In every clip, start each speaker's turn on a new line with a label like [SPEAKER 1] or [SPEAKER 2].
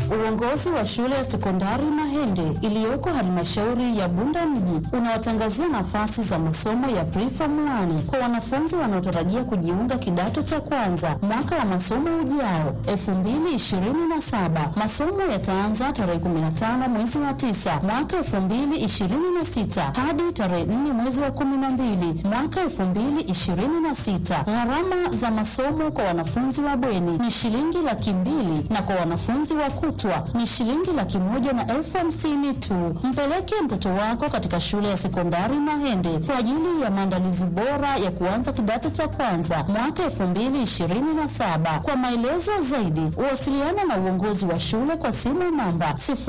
[SPEAKER 1] Uongozi wa shule ya sekondari Mahende iliyoko halmashauri ya Bunda mji unawatangazia nafasi za masomo ya preform 1 kwa wanafunzi wanaotarajia kujiunga kidato cha kwanza mwaka wa masomo ujao 2027. Masomo yataanza tarehe 15 mwezi wa 9 mwaka 2026 hadi tarehe 4 mwezi wa 12 mwaka 2026. Gharama za masomo kwa wanafunzi wa bweni ni shilingi laki mbili na kwa wanafunzi wa kutwa ni shilingi laki moja na elfu hamsini tu. Mpeleke mtoto wako katika shule ya sekondari Mahende kwa ajili ya maandalizi bora ya kuanza kidato cha kwanza mwaka elfu mbili ishirini na saba. Kwa maelezo zaidi, wasiliana na uongozi wa shule kwa simu namba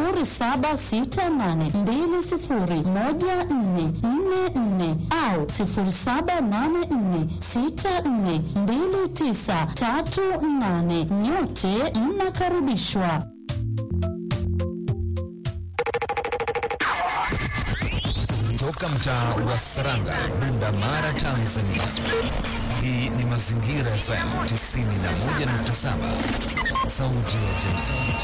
[SPEAKER 1] 0768201444 au 0784642938. Nyote mnakaribishwa.
[SPEAKER 2] Toka mtaa wa Saranga, Bunda Mara, Tanzania. Hii ni Mazingira FM 91.7, sauti ya jamii.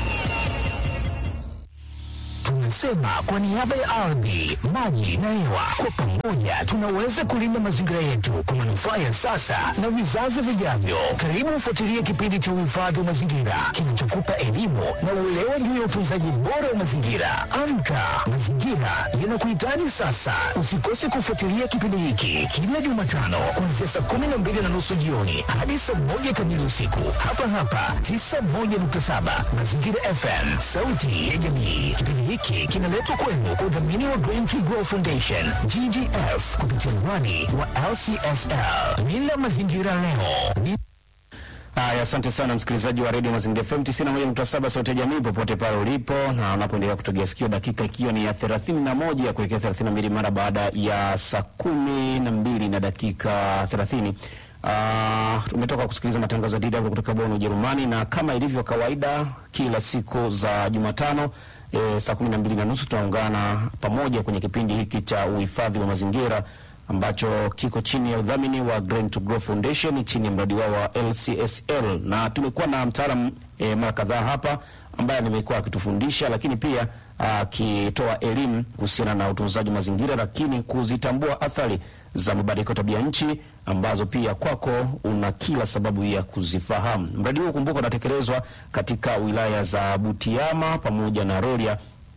[SPEAKER 3] Tunasema kwa niaba ya ardhi, maji na hewa, kwa pamoja tunaweza kulinda mazingira yetu kwa manufaa ya sasa na vizazi vijavyo. Karibu ufuatilie kipindi cha uhifadhi wa mazingira kinachokupa elimu na uelewa juu ya utunzaji bora wa mazingira. Amka, mazingira yanakuhitaji sasa. Usikose kufuatilia kipindi hiki kila Jumatano kuanzia saa kumi na mbili na nusu jioni hadi saa moja kamili usiku hapa hapa 91.7 Mazingira FM, sauti ya jamii. Kipindi hiki kinaletwa kwenu kwa udhamini wa Green to Grow Foundation GGF kupitia mwani wa LCSL. Linda mazingira leo. Ni
[SPEAKER 4] Haya, asante sana msikilizaji wa redio Mazingira FM 91.7 sauti ya jamii popote pale ulipo na unapoendelea kutegea sikio, dakika ikiwa ni ya 31 ya kuelekea 32 mara baada ya saa kumi na mbili na dakika 30. Uh, tumetoka kusikiliza matangazo ya DW kutoka Bonn, Ujerumani, na kama ilivyo kawaida kila siku za Jumatano e, saa kumi na mbili na nusu tunaungana pamoja kwenye kipindi hiki cha uhifadhi wa mazingira ambacho kiko chini ya udhamini wa Green to Grow Foundation chini ya mradi wao wa LCSL, na tumekuwa na mtaalamu e, mara kadhaa hapa ambaye nimekuwa akitufundisha lakini pia akitoa elimu kuhusiana na utunzaji wa mazingira, lakini kuzitambua athari za mabadiliko ya tabia nchi ambazo pia kwako una kila sababu ya kuzifahamu. Mradi huu kumbuka, unatekelezwa katika wilaya za Butiama pamoja na Rorya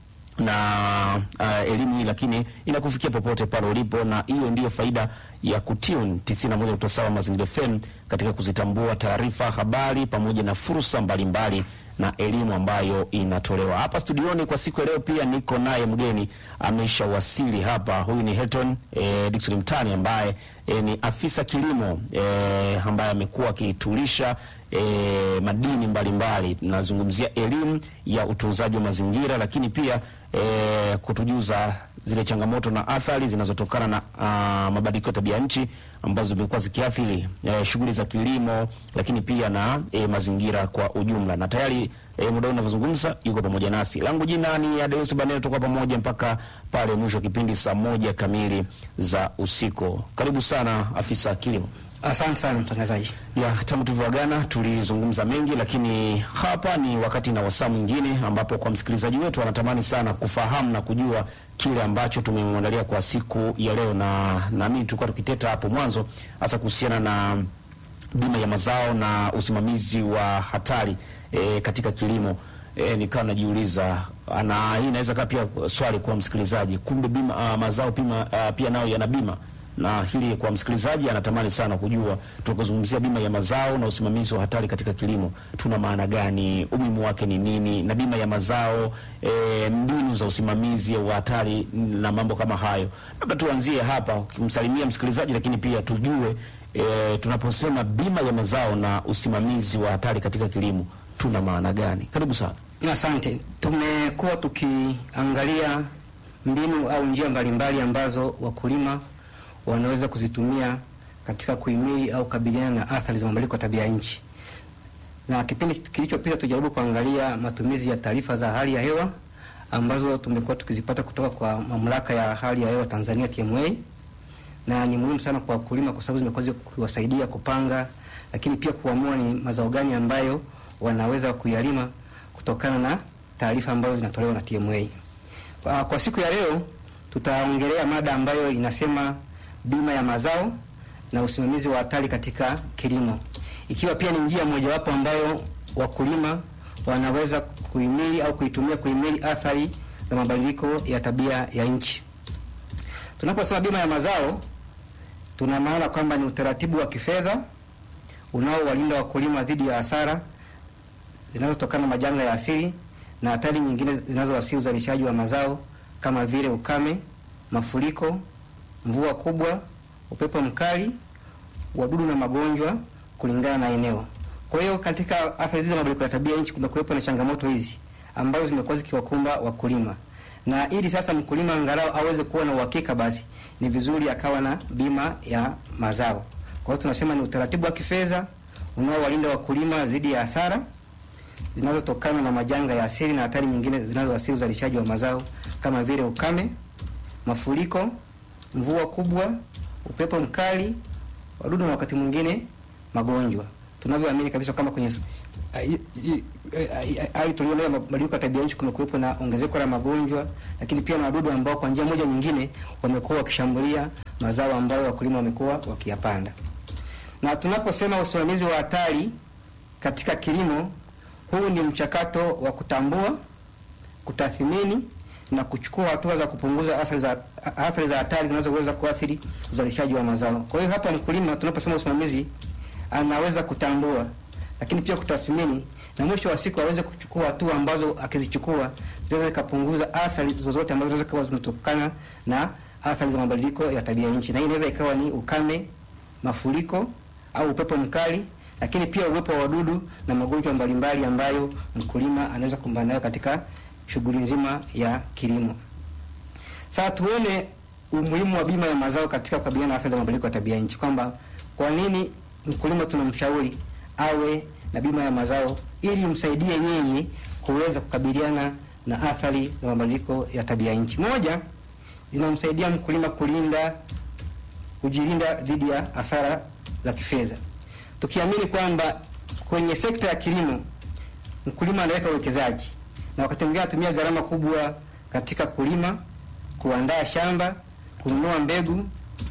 [SPEAKER 4] na uh, elimu hii lakini inakufikia popote pale ulipo, na hiyo ndiyo faida ya kutune 91.7 Mazingira FM katika kuzitambua taarifa, habari pamoja na fursa mbalimbali na elimu ambayo inatolewa hapa studioni. Kwa siku ya leo pia niko naye mgeni ameshawasili hapa. Huyu ni Hilton eh, Dickson Mtani ambaye eh, ni afisa kilimo eh, ambaye amekuwa akitulisha eh, madini mbalimbali. Nazungumzia elimu ya utunzaji wa mazingira, lakini pia eh, kutujuza zile changamoto na athari zinazotokana na uh, mabadiliko ya tabia nchi ambazo zimekuwa zikiathiri eh, shughuli za kilimo, lakini pia na eh, mazingira kwa ujumla. Na tayari eh, muda unavyozungumza yuko pamoja nasi. Langu jina ni Adeus Baneo, tutakuwa pamoja mpaka pale mwisho wa kipindi saa moja kamili za usiku. Karibu sana afisa kilimo.
[SPEAKER 5] Asante sana mtangazaji.
[SPEAKER 4] Ya, tangu tulivyoagana tulizungumza mengi, lakini hapa ni wakati na wasaa mwingine ambapo kwa msikilizaji wetu anatamani sana kufahamu na kujua kile ambacho tumemwandalia kwa siku ya leo, na naamini tulikuwa tukiteta hapo mwanzo hasa kuhusiana na bima ya mazao na usimamizi wa hatari e, katika kilimo. E, nikawa najiuliza na hii inaweza kaa pia swali kwa msikilizaji, kumbe bima uh, mazao pima, uh, pia nayo yana bima na hili kwa msikilizaji anatamani sana kujua, tunapozungumzia bima ya mazao na usimamizi wa hatari katika kilimo tuna maana gani? Umuhimu wake ni nini? Na bima ya mazao e, mbinu za usimamizi wa hatari na mambo kama hayo. Labda tuanzie hapa ukimsalimia msikilizaji, lakini pia tujue e, tunaposema bima ya mazao na usimamizi wa hatari katika kilimo tuna maana gani? Karibu sana.
[SPEAKER 5] Asante. Tumekuwa tukiangalia mbinu au njia mbalimbali ambazo wakulima wanaweza kuzitumia katika kuhimili au kukabiliana na athari za mabadiliko ya tabia nchi. Na kipindi kilichopita tujaribu kuangalia matumizi ya taarifa za hali ya hewa ambazo tumekuwa tukizipata kutoka kwa mamlaka ya hali ya hewa Tanzania TMA, na ni muhimu sana kwa wakulima kwa sababu zimekuwa zikiwasaidia kupanga, lakini pia kuamua ni mazao gani ambayo wanaweza kuyalima kutokana na taarifa ambazo zinatolewa na TMA. Kwa, kwa siku ya leo tutaongelea mada ambayo inasema bima ya mazao na usimamizi wa hatari katika kilimo, ikiwa pia ni njia mojawapo ambayo wakulima wanaweza kuhimili au kuitumia kuhimili athari za mabadiliko ya tabia ya nchi. Tunaposema bima ya mazao, tuna maana kwamba ni utaratibu wa kifedha unaowalinda wakulima dhidi ya hasara zinazotokana na majanga ya asili na hatari nyingine zinazoathiri uzalishaji wa mazao kama vile ukame, mafuriko, mvua kubwa, upepo mkali, wadudu na magonjwa kulingana na eneo. Kwa hiyo katika athari hizi za mabadiliko ya tabia nchi kumekuwepo na changamoto hizi ambazo zimekuwa zikiwakumba wakulima, na ili sasa mkulima angalau aweze kuwa na uhakika, basi ni vizuri akawa na bima ya mazao. Kwa hiyo tunasema ni utaratibu wa kifedha unaowalinda wakulima dhidi ya hasara zinazotokana na majanga ya asili na hatari nyingine zinazoathiri uzalishaji wa mazao kama vile ukame, mafuriko, mvua kubwa, upepo mkali, wadudu na wakati mwingine magonjwa. Tunavyoamini kabisa kama kwenye hali tulionayo ya mabadiliko ya tabia nchi kumekuwepo na ongezeko la magonjwa, lakini pia na wadudu ambao kwa njia moja nyingine wamekuwa wakishambulia mazao ambayo wakulima wamekuwa wakiyapanda. Na tunaposema usimamizi wa hatari katika kilimo, huu ni mchakato wa kutambua, kutathmini na kuchukua hatua za kupunguza athari za athari za hatari zinazoweza kuathiri uzalishaji wa mazao. Kwa hiyo hapa mkulima, tunaposema usimamizi, anaweza kutambua, lakini pia kutathmini na mwisho wa siku aweze kuchukua hatua ambazo akizichukua zinaweza zikapunguza athari zozote ambazo zinaweza kuwa zimetokana na athari za mabadiliko ya tabia nchi, na hii inaweza ikawa ni ukame, mafuriko au upepo mkali, lakini pia uwepo wa wadudu na magonjwa mbalimbali ambayo mkulima anaweza kumbana nayo katika shughuli nzima ya kilimo. Sasa tuone umuhimu wa bima ya mazao katika kukabiliana na athari za mabadiliko ya tabia nchi, kwamba kwa nini mkulima tunamshauri awe na bima ya mazao ili msaidie yeye kuweza kukabiliana na athari za mabadiliko ya tabia nchi. Moja, zinamsaidia mkulima kulinda kujilinda dhidi ya hasara za kifedha, tukiamini kwamba kwenye sekta ya kilimo mkulima anaweka uwekezaji na wakati mwingine anatumia gharama kubwa katika kulima, kuandaa shamba, kununua mbegu,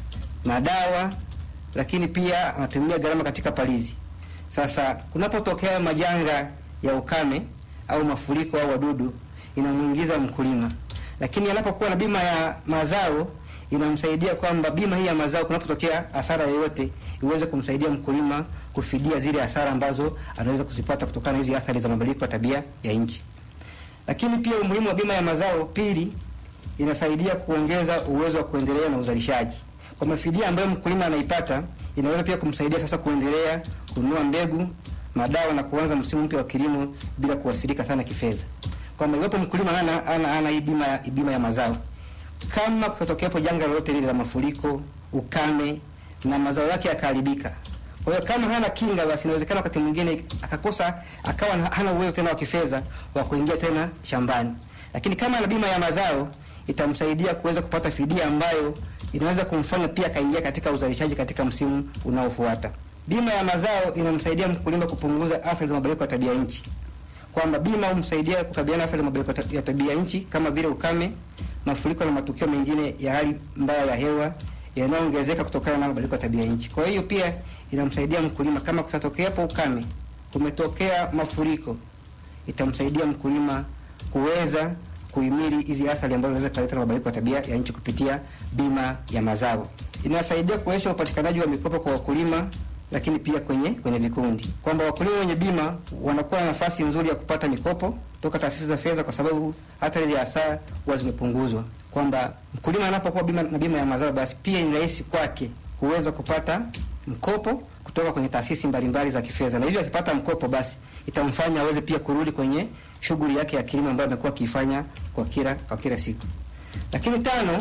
[SPEAKER 5] madawa, lakini pia anatumia gharama katika palizi. Sasa kunapotokea majanga ya ukame au mafuriko au wadudu, inamuingiza mkulima, lakini anapokuwa na bima ya mazao inamsaidia kwamba bima hii ya mazao, kunapotokea hasara yoyote, iweze kumsaidia mkulima kufidia zile hasara ambazo anaweza kuzipata kutokana na hizi athari za mabadiliko ya tabia ya nchi. Lakini pia umuhimu wa bima ya mazao, pili, inasaidia kuongeza uwezo wa kuendelea na uzalishaji. Kwa mafidia ambayo mkulima anaipata, inaweza pia kumsaidia sasa kuendelea kununua mbegu, madawa na kuanza msimu mpya wa kilimo bila kuathirika sana kifedha. Kwamba iwapo mkulima ana ana, ana hii bima bima ya mazao, kama kutokeapo janga lolote lile la mafuriko, ukame na mazao yake yakaharibika, kwa hiyo kama hana kinga, basi inawezekana wakati mwingine akakosa, akawa hana uwezo tena wa kifedha wa kuingia tena shambani. Lakini kama ana bima ya mazao, itamsaidia kuweza kupata fidia ambayo inaweza kumfanya pia akaingia katika uzalishaji katika msimu unaofuata. Bima ya mazao inamsaidia mkulima kupunguza athari za mabadiliko ya tabia nchi, kwamba bima humsaidia kukabiliana na athari za mabadiliko ya tabia nchi kama vile ukame, mafuriko na matukio mengine ya hali mbaya ya hewa yanayoongezeka kutokana na mabadiliko ya tabia nchi. Kwa hiyo pia inamsaidia mkulima kama kutatokea hapo ukame, kumetokea mafuriko, itamsaidia mkulima kuweza kuhimili hizi athari ambazo zinaweza kuleta mabadiliko ya tabia ya nchi kupitia bima ya mazao. Inasaidia kuwezesha upatikanaji wa mikopo kwa wakulima, lakini pia kwenye kwenye vikundi, kwamba wakulima wenye bima wanakuwa na nafasi nzuri ya kupata mikopo kutoka taasisi za fedha, kwa sababu athari za hasara huwa zimepunguzwa. Kwamba mkulima anapokuwa bima na bima ya mazao, basi pia ni rahisi kwake kuweza kupata mkopo kutoka kwenye taasisi mbalimbali za kifedha, na hivyo akipata mkopo, basi itamfanya aweze pia kurudi kwenye shughuli yake ya kilimo ambayo amekuwa akiifanya kwa kila kwa kila siku. Lakini tano,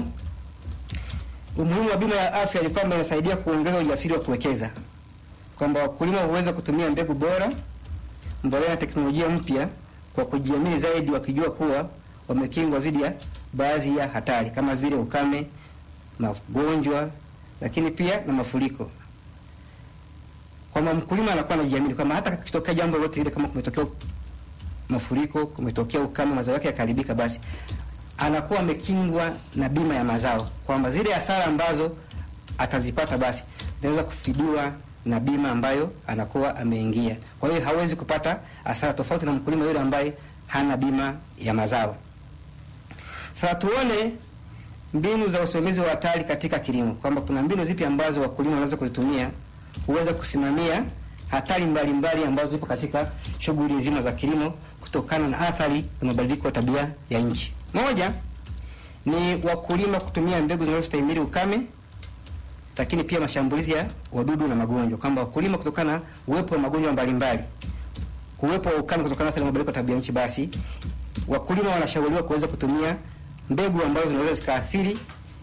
[SPEAKER 5] umuhimu wa bima ya afya ni kwamba inasaidia kuongeza ujasiri wa kuwekeza, kwamba wakulima huweza kutumia mbegu bora, mbolea na teknolojia mpya kwa kujiamini zaidi, wakijua kuwa wamekingwa dhidi ya baadhi ya hatari kama vile ukame, magonjwa, lakini pia na mafuriko kwamba mkulima anakuwa anajiamini kwamba hata kitokea jambo lolote lile, kama kumetokea mafuriko, kumetokea ukame, mazao yake yakaribika, basi anakuwa amekingwa na bima ya mazao, kwamba zile hasara ambazo atazipata basi zinaweza kufidiwa na bima ambayo anakuwa ameingia. Kwa hiyo hawezi kupata hasara, tofauti na mkulima yule ambaye hana bima ya mazao. Sasa tuone mbinu za usimamizi wa hatari katika kilimo, kwamba kuna mbinu zipi ambazo wakulima wanaweza kuzitumia kuweza kusimamia hatari mbalimbali ambazo zipo katika shughuli nzima za kilimo kutokana na athari za mabadiliko ya tabia ya nchi. Moja ni wakulima kutumia mbegu zinazostahimili ukame, lakini pia mashambulizi ya wadudu na magonjwa, kwamba wakulima kutokana na uwepo wa magonjwa mbalimbali, uwepo wa ukame kutokana na athari za mabadiliko ya tabia nchi, basi wakulima wanashauriwa kuweza kutumia mbegu ambazo zinaweza zikaathiri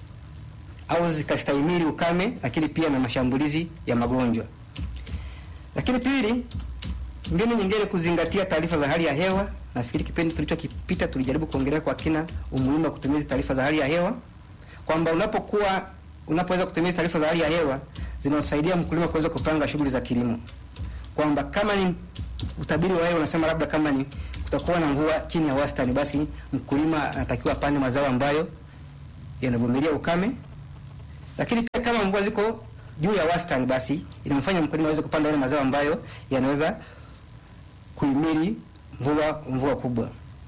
[SPEAKER 5] au zikastahimili ukame, lakini pia na mashambulizi ya magonjwa. Lakini pili, mbinu nyingine kuzingatia taarifa za hali ya hewa. Nafikiri kipindi tulichokipita tulijaribu kuongelea kwa kina umuhimu wa kutumia taarifa za hali ya hewa, kwamba unapokuwa unapoweza kutumia taarifa za hali ya hewa zinamsaidia mkulima kuweza kupanga shughuli za kilimo, kwamba kama ni utabiri wa hewa unasema labda kama ni kutakuwa na mvua chini ya wastani, basi mkulima anatakiwa apande mazao ambayo yanavumilia ukame. Lakini pia kama mvua ziko juu ya wastani, basi inamfanya mkulima aweze kupanda yale mazao ambayo yanaweza kuhimili mvua mvua kubwa.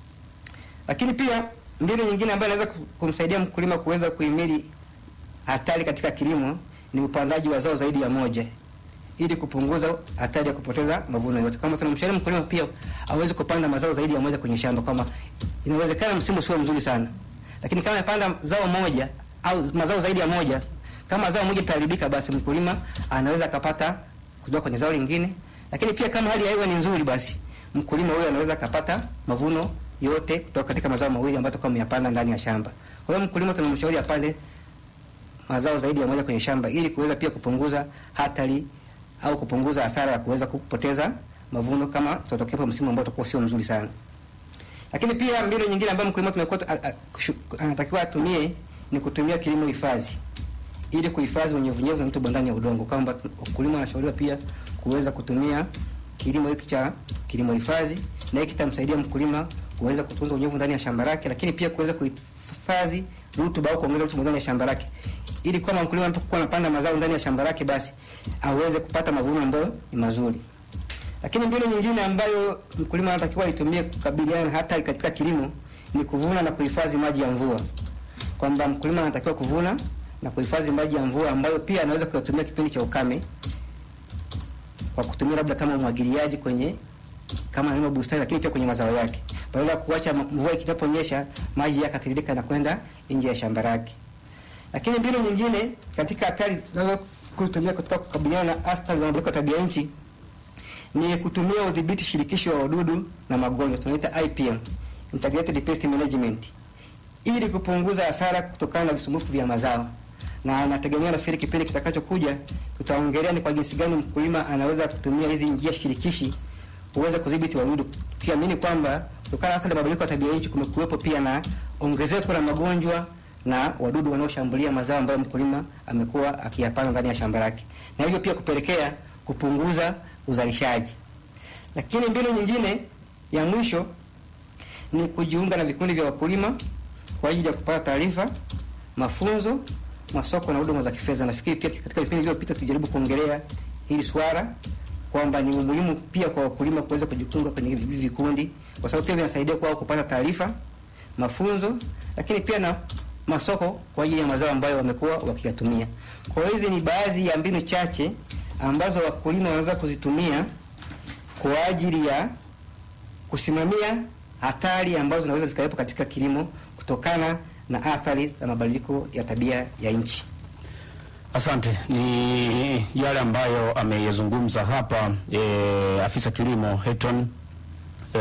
[SPEAKER 5] Lakini pia mbinu nyingine ambayo inaweza kumsaidia mkulima kuweza kuhimili hatari katika kilimo ni upandaji wa zao zaidi ya moja ili kupunguza hatari ya kupoteza mavuno yote. Kama tunamshauri mkulima pia aweze kupanda mazao zaidi ya moja kwenye shamba, kama inawezekana msimu sio mzuri sana, lakini kama amepanda zao moja au mazao zaidi ya moja, kama zao moja litaharibika, basi mkulima anaweza akapata kutoka kwenye zao lingine. Lakini pia kama hali ya hewa ni nzuri, basi mkulima huyo anaweza akapata mavuno yote kutoka katika mazao mawili ambayo atakuwa ameyapanda ndani ya shamba. Kwa hiyo mkulima tunamshauri apande mazao zaidi ya moja kwenye shamba ili kuweza pia kupunguza hatari au kupunguza hasara ya kuweza kupoteza mavuno kama tutatokepo msimu ambao utakuwa sio mzuri sana. Lakini pia mbinu nyingine ambayo mkulima tumekuwa anatakiwa atumie ni kutumia kilimo hifadhi ili kuhifadhi unyevunyevu na rutuba ndani ya udongo, kwamba wakulima wanashauriwa pia kuweza kutumia kilimo hiki cha kilimo hifadhi, na hiki kitamsaidia mkulima kuweza kutunza unyevu ndani ya shamba lake, lakini pia kuweza kuhifadhi rutuba au kuongeza rutuba ndani ya shamba lake ili kama mkulima anapokuwa anapanda mazao ndani ya shamba lake basi aweze kupata mavuno ambayo ni mazuri. Lakini mbinu nyingine ambayo mkulima anatakiwa aitumie kukabiliana na hatari katika kilimo ni kuvuna na kuhifadhi maji ya mvua, kwamba mkulima anatakiwa kuvuna na kuhifadhi maji ya mvua ambayo pia anaweza kuyatumia kipindi cha ukame kwa kutumia labda kama umwagiliaji kwenye kama analima bustani, lakini pia kwenye mazao yake, badala ya kuacha mvua ikitaponyesha maji yakatiririka na kwenda nje ya shamba lake. Lakini mbinu nyingine katika hatari tunaweza kutumia katika kukabiliana na athari za mabadiliko ya tabia nchi ni kutumia udhibiti shirikishi wa wadudu na magonjwa, tunaita IPM, Integrated Pest Management, ili kupunguza hasara kutokana na visumbufu vya mazao. Na nategemea nafikiri kipindi kitakachokuja tutaongelea ni kwa jinsi gani mkulima anaweza kutumia hizi njia shirikishi kuweza kudhibiti wadudu, tukiamini kwamba kutokana na athari za mabadiliko ya tabia nchi kumekuwepo pia na ongezeko la magonjwa na wadudu wanaoshambulia mazao ambayo mkulima amekuwa akiyapanda ndani ya shamba lake, na hivyo pia kupelekea kupunguza uzalishaji. Lakini mbinu nyingine ya mwisho ni kujiunga na vikundi vya wakulima kwa ajili ya kupata taarifa, mafunzo, masoko na huduma za kifedha. Nafikiri pia katika vipindi vilivyopita tujaribu kuongelea hili swala kwamba ni umuhimu pia kwa wakulima kuweza kujiunga kwenye hivi vikundi, kwa sababu pia vinasaidia kwao kupata taarifa, mafunzo, lakini pia na masoko kwa ajili ya mazao ambayo wamekuwa wakiyatumia. Kwa hiyo hizi ni baadhi ya mbinu chache ambazo wakulima wanaweza kuzitumia kwa ajili ya kusimamia hatari ambazo zinaweza zikawepo katika kilimo kutokana na athari za mabadiliko ya tabia ya nchi.
[SPEAKER 4] Asante. Ni yale ambayo ameyazungumza hapa e, afisa kilimo Heton e,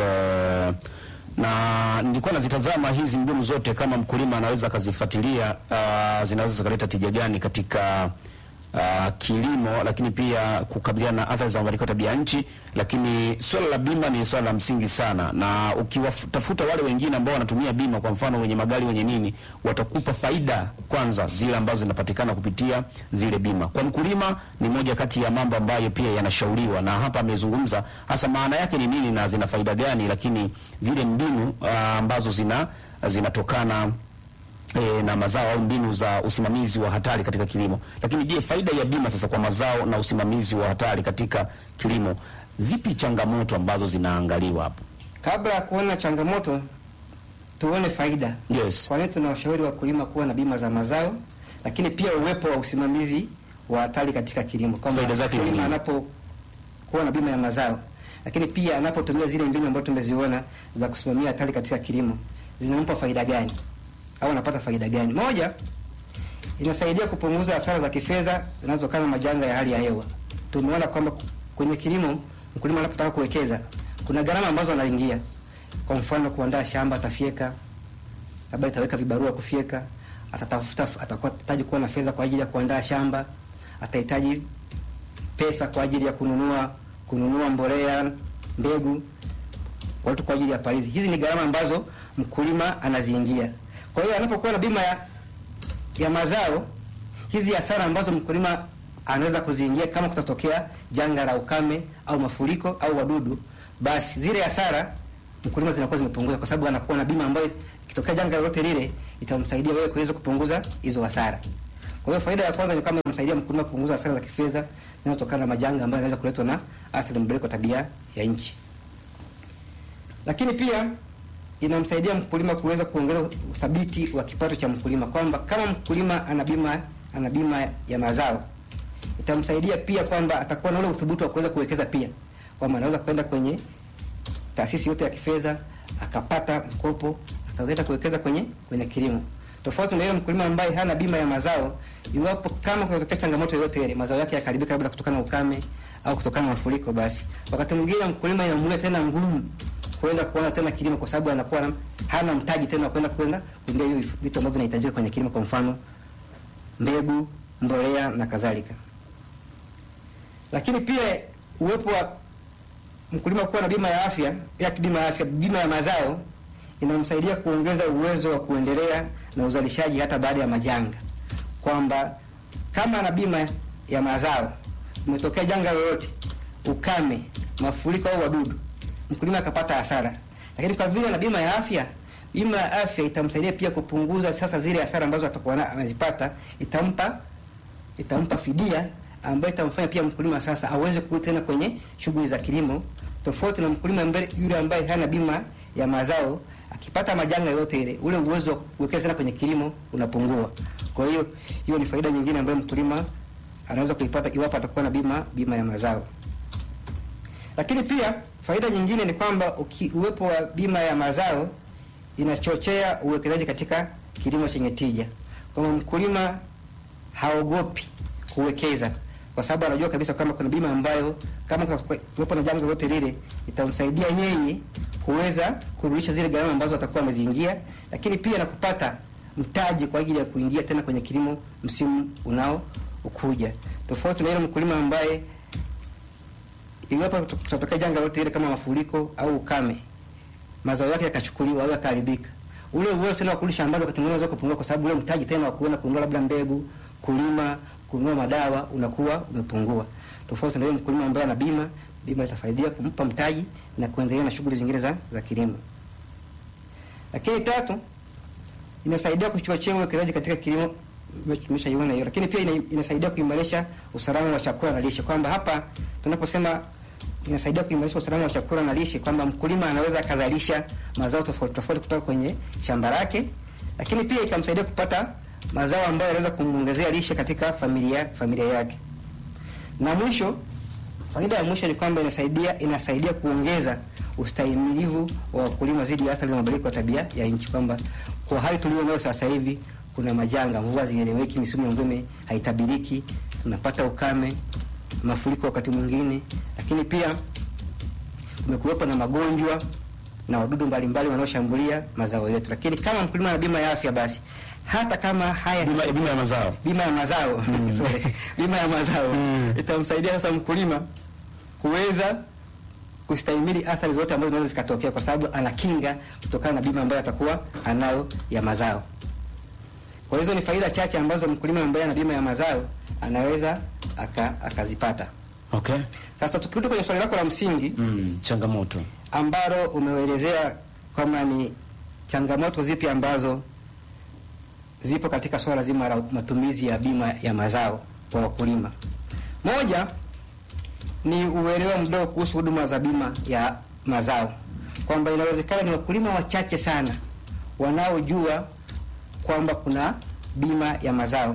[SPEAKER 4] na nilikuwa nazitazama hizi mbinu zote, kama mkulima anaweza akazifuatilia, uh, zinaweza zikaleta tija gani katika uh, kilimo, lakini pia kukabiliana na athari za mabadiliko ya tabia nchi. Lakini swala la bima ni swala la msingi sana, na ukiwatafuta wale wengine ambao wanatumia bima, kwa mfano wenye magari wenye nini, watakupa faida kwanza zile ambazo zinapatikana kupitia zile bima. Kwa mkulima ni moja kati ya mambo ambayo pia yanashauriwa, na hapa amezungumza hasa maana yake ni nini na zina faida gani, lakini zile mbinu uh, ambazo zina zinatokana e, na mazao au mbinu za usimamizi wa hatari katika kilimo. Lakini je, faida ya bima sasa kwa mazao na usimamizi wa hatari katika kilimo, zipi changamoto ambazo zinaangaliwa hapo?
[SPEAKER 5] Kabla ya kuona changamoto, tuone faida.
[SPEAKER 4] Yes.
[SPEAKER 5] Kwa nini tunawashauri wakulima kuwa na bima za mazao, lakini pia uwepo wa usimamizi wa hatari katika kilimo, kwamba
[SPEAKER 4] Faida zake ni
[SPEAKER 5] mkulima
[SPEAKER 4] nini?
[SPEAKER 5] anapokuwa na bima ya mazao, lakini pia anapotumia zile mbinu ambazo tumeziona za kusimamia hatari katika kilimo, zinampa faida gani au anapata faida gani? Moja, inasaidia kupunguza hasara za kifedha zinazotokana na majanga ya hali ya hewa. Tumeona kwamba kwenye kilimo, mkulima anapotaka kuwekeza, kuna gharama ambazo anaingia. Kwa mfano, kuandaa shamba, atafyeka, labda itaweka vibarua kufyeka, atatafuta, atakuwa atahitaji kuwa na fedha kwa ajili ya kuandaa shamba, atahitaji pesa kwa ajili ya kununua kununua mbolea, mbegu, watu kwa ajili ya palizi. Hizi ni gharama ambazo mkulima anaziingia. Kwa hiyo anapokuwa na bima ya ya mazao, hizi hasara ambazo mkulima anaweza kuziingia kama kutatokea janga la ukame au mafuriko au wadudu, basi zile hasara mkulima zinakuwa zimepunguzwa, kwa sababu anakuwa na bima ambayo ikitokea janga lolote lile itamsaidia wewe kuweza kupunguza hizo hasara. Kwa hiyo faida ya kwanza ni kama inamsaidia mkulima kupunguza hasara za kifedha zinazotokana na majanga ambayo yanaweza kuletwa na athari za mabadiliko ya tabia ya nchi. Lakini pia inamsaidia mkulima kuweza kuongeza uthabiti wa kipato cha mkulima, kwamba kama mkulima ana bima ana bima ya mazao itamsaidia pia kwamba atakuwa na ule uthubutu wa kuweza kuwekeza pia, kwamba anaweza kwenda kwenye taasisi yote ya kifedha akapata mkopo akaweza kuwekeza kwenye kwenye kilimo, tofauti na yule mkulima ambaye hana bima ya mazao. Iwapo kama kunatokea changamoto yoyote ile, mazao yake yakaribika, labda kutokana na ukame au kutokana na mafuriko, basi wakati mwingine mkulima inamuia tena ngumu kwenda kuona tena kilimo, kwa sababu anakuwa na- hana mtaji tena wa kwenda kwenda kununua hiyo vitu ambavyo vinahitajika kwenye kilimo, kwa mfano mbegu, mbolea na kadhalika. Lakini pia uwepo wa mkulima kuwa na bima ya afya ya bima ya afya, bima ya mazao inamsaidia kuongeza uwezo wa kuendelea na uzalishaji hata baada ya majanga, kwamba kama ana bima ya mazao, umetokea janga lolote, ukame, mafuriko au wadudu, mkulima akapata hasara, lakini kwa vile ana bima ya afya, bima ya afya itamsaidia pia kupunguza sasa zile hasara ambazo atakuwa na- anazipata, itampa itampa fidia ambayo itamfanya pia mkulima sasa aweze kurudi tena kwenye shughuli za kilimo, tofauti na mkulima ambaye yule ambaye hana bima ya mazao. Akipata majanga yote ile, ule uwezo wa kuwekeza tena kwenye kilimo unapungua. Kwa hiyo hiyo ni faida nyingine ambayo mkulima anaweza kuipata iwapo atakuwa na bima bima ya mazao. Lakini pia faida nyingine ni kwamba uki- uwepo wa bima ya mazao inachochea uwekezaji katika kilimo chenye tija, kwamba mkulima haogopi kuwekeza kwa sababu anajua kabisa kama kuna bima ambayo kama kuwepo na janga lolote lile itamsaidia yeye kuweza kurudisha zile gharama ambazo atakuwa ameziingia, lakini pia na kupata mtaji kwa ajili ya kuingia tena kwenye kilimo msimu unao ukuja, tofauti na yule mkulima ambaye iwapo kutatokea janga lolote lile kama mafuriko au ukame, mazao yake yakachukuliwa au yakaharibika, ule uwezo tena wa kurudi shambani wakati mwingine unaweza kupungua, kwa sababu ule mtaji tena wa kuenda kununua labda mbegu, kulima, kununua madawa unakuwa umepungua, tofauti na yule mkulima ambaye ana bima. Bima itasaidia kumpa mtaji na kuendelea na shughuli zingine za, za kilimo. Lakini tatu, inasaidia kuchochea uwekezaji katika kilimo, tumeshaiona hiyo, lakini pia ina, inasaidia kuimarisha usalama wa chakula na lishe, kwamba hapa tunaposema inasaidia kuimarisha usalama wa chakula na lishe, kwamba mkulima anaweza akazalisha mazao tofauti tofauti kutoka kwenye shamba lake, lakini pia ikamsaidia kupata mazao ambayo yanaweza kumwongezea lishe katika familia familia yake. Na mwisho, faida ya mwisho ni kwamba inasaidia inasaidia kuongeza ustahimilivu wa wakulima dhidi ya athari za mabadiliko ya tabia ya nchi, kwamba kwa hali tulio nayo sasa hivi kuna majanga, mvua zieleweki, misimu ya mvua haitabiriki, tunapata ukame, mafuriko wakati mwingine, lakini pia kumekuwepo na magonjwa na wadudu mbalimbali wanaoshambulia mazao yetu. Lakini kama mkulima ana bima ya afya, basi hata kama haya
[SPEAKER 4] Bima, bima ya mazao
[SPEAKER 5] bima ya mazao sorry, bima ya mazao itamsaidia sasa mkulima kuweza kustahimili athari zote ambazo zinaweza zikatokea, kwa sababu ana kinga kutokana na bima ambayo atakuwa anayo ya mazao. Kwa hizo ni faida chache ambazo mkulima ambaye ana bima ya mazao anaweza aka, akazipata.
[SPEAKER 4] okay.
[SPEAKER 5] Sasa tukirudi kwenye swali lako la msingi
[SPEAKER 4] mm, changamoto
[SPEAKER 5] ambalo umeelezea kwamba ni changamoto zipi ambazo zipo katika swala zima la matumizi ya bima ya mazao kwa wakulima. Moja ni uelewa mdogo kuhusu huduma za bima ya mazao, kwamba inawezekana ni wakulima wachache sana wanaojua kwamba kuna bima ya mazao.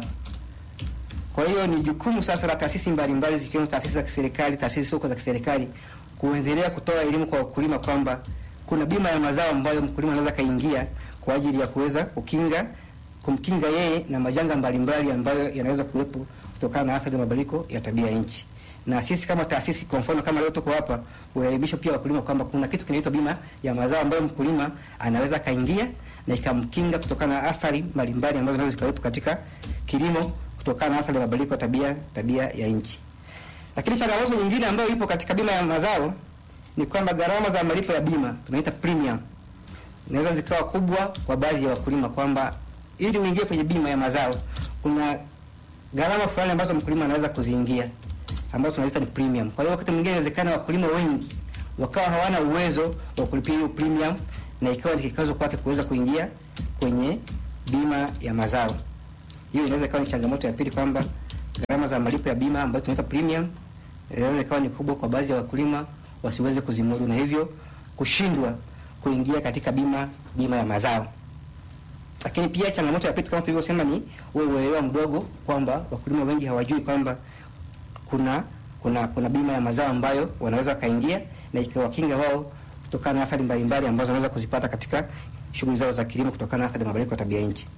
[SPEAKER 5] Kwa hiyo ni jukumu sasa la taasisi mbalimbali zikiwemo taasisi za kiserikali, taasisi soko za kiserikali kuendelea kutoa elimu kwa wakulima kwamba kuna bima ya mazao ambayo mkulima anaweza kaingia kwa ajili ya kuweza kukinga kumkinga yeye na majanga mbalimbali ambayo yanaweza kuwepo kutokana na athari za mabadiliko ya tabia ya nchi. Na sisi kama taasisi, kwa mfano kama leo tuko hapa, huelimisha pia wakulima kwamba kuna kitu kinaitwa bima ya mazao ambayo mkulima anaweza kaingia na ikamkinga kutokana na athari mbalimbali ambazo zinaweza zikawepo katika kilimo kutokana na athari za mabadiliko ya tabia tabia ya nchi. Lakini changamoto nyingine ambayo ipo katika bima ya mazao ni kwamba gharama za malipo ya bima tunaita premium inaweza zikawa kubwa kwa baadhi ya wakulima, kwamba ili uingie kwenye bima ya mazao kuna gharama fulani ambazo mkulima anaweza kuziingia ambazo tunaziita ni premium. Kwa hiyo wakati mwingine inawezekana wakulima wengi wakawa hawana uwezo wa kulipia hiyo premium, na ikawa ni kikwazo kwake kuweza kuingia kwenye bima ya mazao. Hiyo inaweza ikawa ni changamoto ya pili, kwamba gharama za malipo ya bima ambayo tunaita premium inaweza ikawa ni kubwa kwa baadhi ya wakulima wasiweze kuzimudu, na hivyo kushindwa kuingia katika bima bima ya mazao. Lakini pia changamoto ya pili kama tulivyosema ni ule uelewa mdogo, kwamba wakulima wengi hawajui kwamba kuna kuna kuna bima ya mazao ambayo wanaweza wakaingia na ikawakinga wao kutokana na athari mbalimbali ambazo wanaweza kuzipata katika shughuli zao za kilimo kutokana na athari za mabadiliko ya tabia nchi.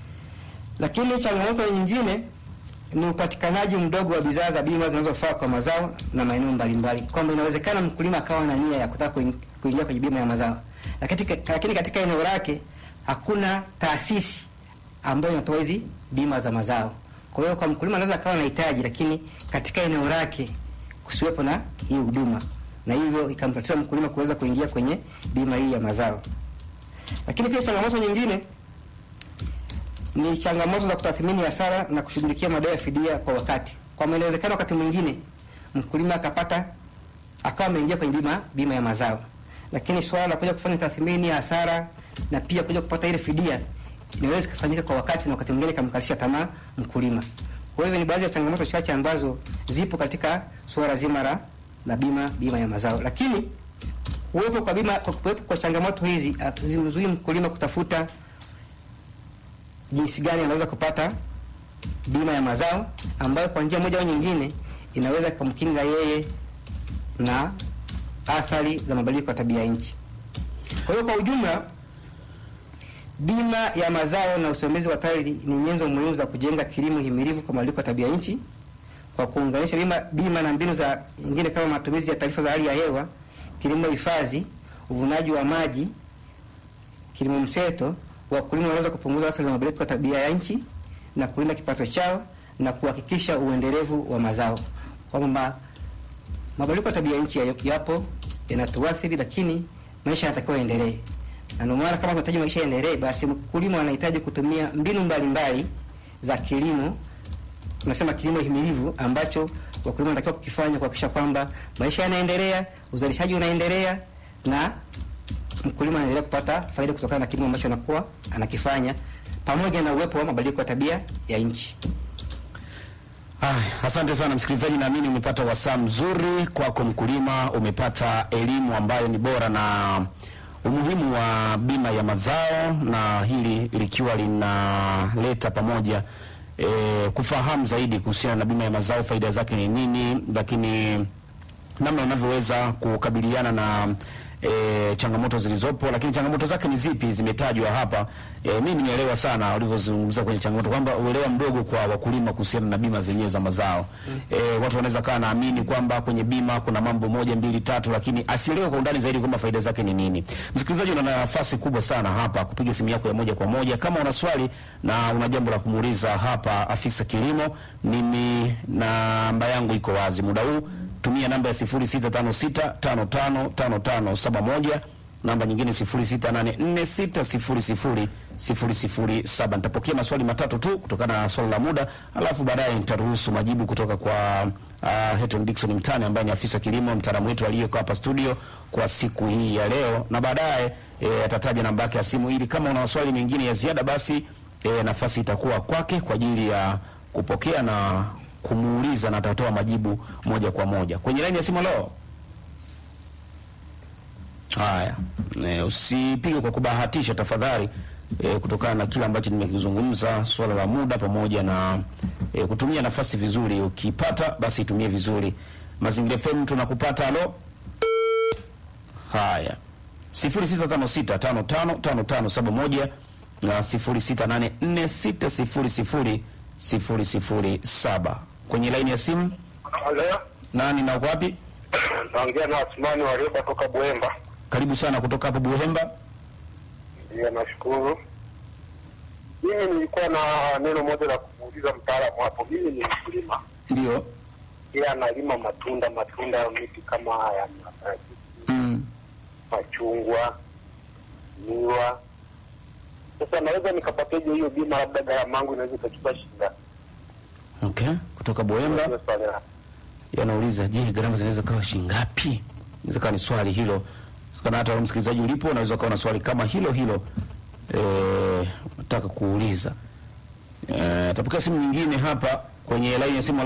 [SPEAKER 5] Lakini changamoto nyingine ni upatikanaji mdogo wa bidhaa za bima zinazofaa kwa mazao na maeneo mbalimbali, kwamba inawezekana mkulima akawa na nia ya kutaka kuing- kuingia kwenye bima ya mazao, lakini lakini katika eneo lake hakuna taasisi ambayo inatoa hizi bima za mazao. Kwa hiyo kwa mkulima anaweza akawa anahitaji, lakini katika eneo lake kusiwepo na hii huduma, na hivyo ikamtatiza mkulima kuweza kuingia kwenye bima hii ya mazao. Lakini pia changamoto nyingine ni changamoto za kutathmini hasara na kushughulikia madai ya fidia kwa wakati. Kwa maana inawezekana wakati mwingine mkulima akapata akawa ameingia kwenye bima bima ya mazao, lakini swala la kuja kufanya tathmini ya hasara na pia kuja kupata ile fidia inaweza kufanyika kwa wakati, na wakati mwingine ikamkalisha tamaa mkulima. Kwa hivyo ni baadhi ya changamoto chache ambazo zipo katika suala zima la la bima bima ya mazao, lakini kuwepo kwa bima kwa kuwepo kwa changamoto hizi zimzuii mkulima kutafuta jinsi gani anaweza kupata bima ya mazao ambayo kwa njia moja au nyingine inaweza kumkinga yeye na athari za mabadiliko ya tabia nchi. Kwa hiyo kwa ujumla, bima ya mazao na usimamizi wa TARI ni nyenzo muhimu za kujenga kilimo himilivu kwa mabadiliko ya tabia nchi kwa kuunganisha bima, bima na mbinu za nyingine kama matumizi ya taarifa za hali ya hewa, kilimo hifadhi, uvunaji wa maji, kilimo mseto wakulima wanaweza kupunguza athari za mabadiliko ya tabia ya nchi na kulinda kipato chao na kuhakikisha uendelevu wa mazao. Kwamba mabadiliko ya tabia ya nchi yapo yanatuathiri, lakini maisha yanatakiwa yaendelee, na ndio maana kama tunahitaji maisha yaendelee, basi mkulima anahitaji kutumia mbinu mbalimbali za kilimo, tunasema kilimo himilivu, ambacho wakulima wanatakiwa kukifanya kuhakikisha kwamba maisha yanaendelea, uzalishaji unaendelea na mkulima anaendelea kupata faida kutokana na kilimo ambacho anakuwa anakifanya pamoja na uwepo wa mabadiliko ya tabia ya nchi.
[SPEAKER 4] Ah, asante sana msikilizaji, naamini umepata wasaa mzuri kwako mkulima, umepata elimu ambayo ni bora na umuhimu wa bima ya mazao, na hili likiwa linaleta pamoja e, kufahamu zaidi kuhusiana na bima ya mazao, faida zake ni nini, lakini namna unavyoweza kukabiliana na e, changamoto zilizopo, lakini changamoto zake ni zipi zimetajwa hapa. E, mimi nielewa sana ulivyozungumza kwenye changamoto kwamba uelewa mdogo kwa wakulima kuhusiana na bima zenyewe za mazao. E, watu wanaweza kaa naamini kwamba kwenye bima kuna mambo moja mbili tatu, lakini asielewe kwa undani zaidi kwamba faida zake ni nini. Msikilizaji, una nafasi kubwa sana hapa kupiga simu yako ya moja kwa moja kama una swali na una jambo la kumuuliza hapa afisa kilimo. Mimi namba yangu iko wazi muda huu tumia namba ya 0656555571 namba nyingine 0684600007. Nitapokea maswali matatu tu kutokana na swali la muda, alafu baadaye nitaruhusu majibu kutoka kwa uh, Heton Dickson Mtani ambaye ni afisa kilimo mtaalamu wetu aliyeko hapa studio kwa siku hii ya leo, na baadaye e, atataja namba yake ya simu ili kama una maswali mengine ya ziada basi e, nafasi itakuwa kwake kwa ajili ya kupokea na kumuuliza na atatoa majibu moja kwa moja kwenye laini ya simu. Leo haya, e, usipige kwa kubahatisha tafadhali, e, kutokana na kile ambacho nimekizungumza, swala la muda pamoja na e, kutumia nafasi vizuri. Ukipata basi itumie vizuri. Mazingira FM tunakupata. Alo, haya 0656555571 na 0684600007 kwenye laini ya simu.
[SPEAKER 6] Halo,
[SPEAKER 4] Nani na uko wapi?
[SPEAKER 6] naongea na Asmani Warioba toka Bwemba.
[SPEAKER 4] Karibu sana kutoka hapo Buhemba.
[SPEAKER 6] Ndiyo, nashukuru. Mimi nilikuwa na neno moja la kumuuliza mtaalamu hapo. Mimi ni mkulima,
[SPEAKER 4] Ndio.
[SPEAKER 6] yeye analima matunda, matunda ya miti kama ya maparachichi,
[SPEAKER 4] Mm.
[SPEAKER 6] machungwa, miwa. Sasa naweza nikapateje hiyo bima? Labda gharama yangu inaweza ikachukua shilingi ngapi?
[SPEAKER 4] Okay, kutoka Buhemba
[SPEAKER 6] Hiyo swali la-
[SPEAKER 4] yanauliza, je, gharama zinaweza kawa shilingi ngapi? Inaweza kawa ni swali hilo. Sikana hata wewe msikilizaji ulipo unaweza kawa na swali kama hilo hilo eh, nataka kuuliza. Eh, tapokea simu nyingine hapa kwenye laini ya simu.